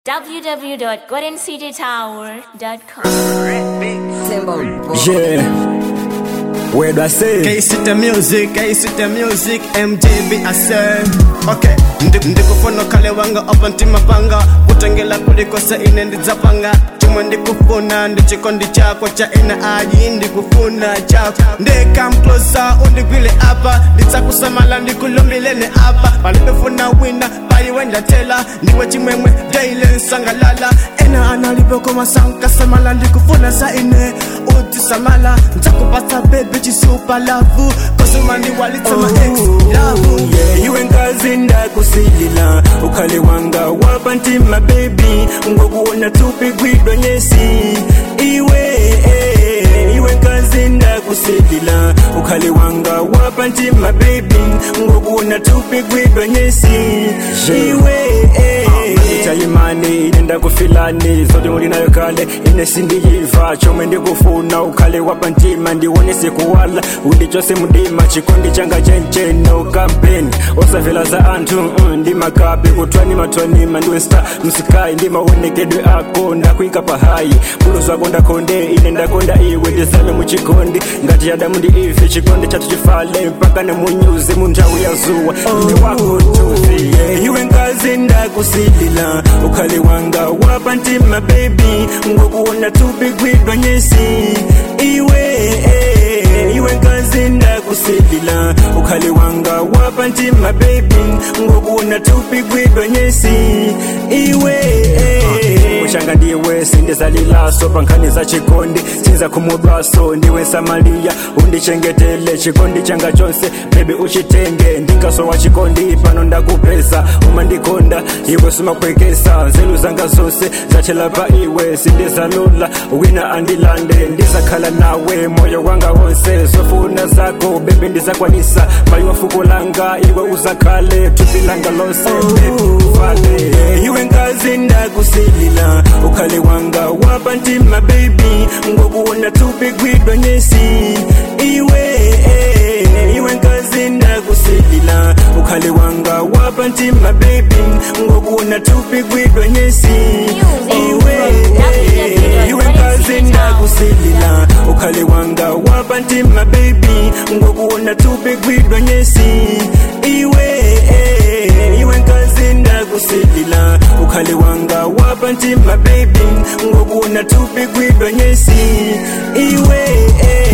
www.goldencitytower.com. Yeah. Where do I say? K-City Music, K-City Music, MJB I say Okay, Ndi- ndikufuna kale wanga opa ntima panga kutengela kulikosa ine ndidzapanga chomwe ndikufuna ndi chikondi chako cha ina ayi ndikufuna chako ndikamklosa undigwile apa ndidzakusamala ndikulumbireni apa palipefuna wina paliwe ndatela ndiwe chimwemwe daile nsangalala ena analipokoma sankasamala ndikufuna za ine utisamala ndzakupatsa bebi chisupa lavu kosuma ndiwalitsema ex lavu yeah, iwe nkazi ndakusilila ukhale wanga wapa ntima baby ngokuona tupigwidwa nyesi iwe eh, iwe nkazi ndakusilila ukhale wanga wapa ntima baby ngokuona tupigwidwa nyesi iwe eh, chayimani ine ndakufilani zote mulinayo kale ine sindiyiva chomwe ndikufuna ukhale wapa ntima ndiwone sikuwala undichose mudima chikondi changa chencheno kampeni osavela za anthu mm, ndi makapi kutwani matwanima ndiwe sta msikayi ndi maonekedwe ako ndakuika pahayi bulu zako ndakonde ine ndakonda iwe ndizame muchikondi ngati adamu ndi ife chikondi chathu chifale mpaka nemunyuze mu nthawi ya zuwa ndi wako tuzi yeah, iwe nkazi ndakusilila ukhale wanga wapa ntima baby ngokuona tupigwidwa nyesi iwe eh, iwe nkazi ndakusilila ukhale wanga wapa ntima baby ngokuona tupigwidwa nyesi iwe eh, mushanga ndiwe sindizalilaso pankhani za chikondi sinza khumudwaso ndiwe samaliya undichengetele chikondi changa chonse bebi uchitenge ndingaso wa chikondi pano ndakupeza uma ndikonda iwe sumakwekesa nzelu zanga zonse zachela pa iwe sindizalula wina andilande ndizakhala nawe moyo wanga wonse zofuna zako bebi ndizakwanisa mayiwa fuko langa iwe uzakhale thupi langa lonse bebi ufale iwe nkazi ndakusilila ukhale wanga wapa ntima baby ngokuona tupigwidwa nyesi iwe eh, iwe nkazi ndakusilila ukhale wanga wapa ntima baby ngokuona tupigwidwa nyesi iwe eh, iwe nkazi ndakusilila ukhale wanga wapa ntima baby ngokuona tupigwidwa nyesi iwe eh, iwe nkazi ndakusilila ukhale wanga wapa ntima baby ngokuona tupigwidwa nyesi iwe eh,